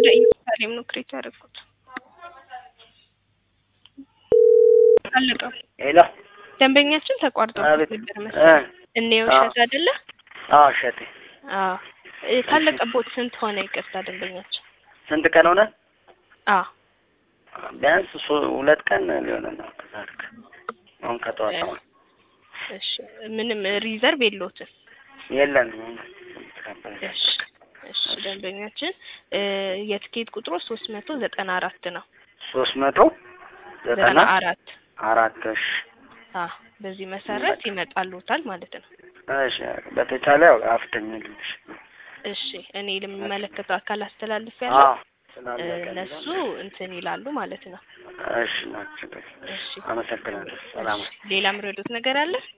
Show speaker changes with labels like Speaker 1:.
Speaker 1: ወደ ኢየሩሳሌም ነው ክሬት ያደረኩት። አለቀ።
Speaker 2: ሄሎ
Speaker 1: ደንበኛችን ተቋርጦ
Speaker 2: አቤት
Speaker 1: ነበር
Speaker 2: እ
Speaker 1: መሰለኝ። እኔው
Speaker 2: አዎ።
Speaker 1: እሸት አይደለ?
Speaker 2: አዎ እሸቴ
Speaker 1: አዎ እ ካለቀቦት ስንት ሆነ? ይቅርታ ደንበኛችን።
Speaker 2: ስንት ቀን ሆነ?
Speaker 1: አዎ
Speaker 2: ቢያንስ ሶ- ሁለት ቀን ሊሆነ ነው። ከዛልክ አሁን ከጠዋት
Speaker 1: እ
Speaker 2: አሁን
Speaker 1: እሺ ምንም ሪዘርቭ የለውትም።
Speaker 2: የለንም።
Speaker 1: እሺ እሺ ደንበኛችን እ የትኬት ቁጥሩ ሶስት መቶ ዘጠና አራት ነው።
Speaker 2: ሶስት መቶ
Speaker 1: ዘጠና
Speaker 2: ዘጠና
Speaker 1: አራት
Speaker 2: አራት እሺ
Speaker 1: አ በዚህ መሰረት ይመጣሉታል ማለት ነው።
Speaker 2: እሺ በተቻለ ያው አፍተኝልሽ
Speaker 1: እሺ እኔ ለሚመለከተው አካል አስተላልፍ ያለው
Speaker 2: አዎ ስላለቀ
Speaker 1: እነሱ እንትን ይላሉ ማለት ነው።
Speaker 2: እሺ ናቸው።
Speaker 1: እሺ
Speaker 2: አመሰግናለሁ። ሰላም
Speaker 1: ሌላ ምረዱት ነገር አለ?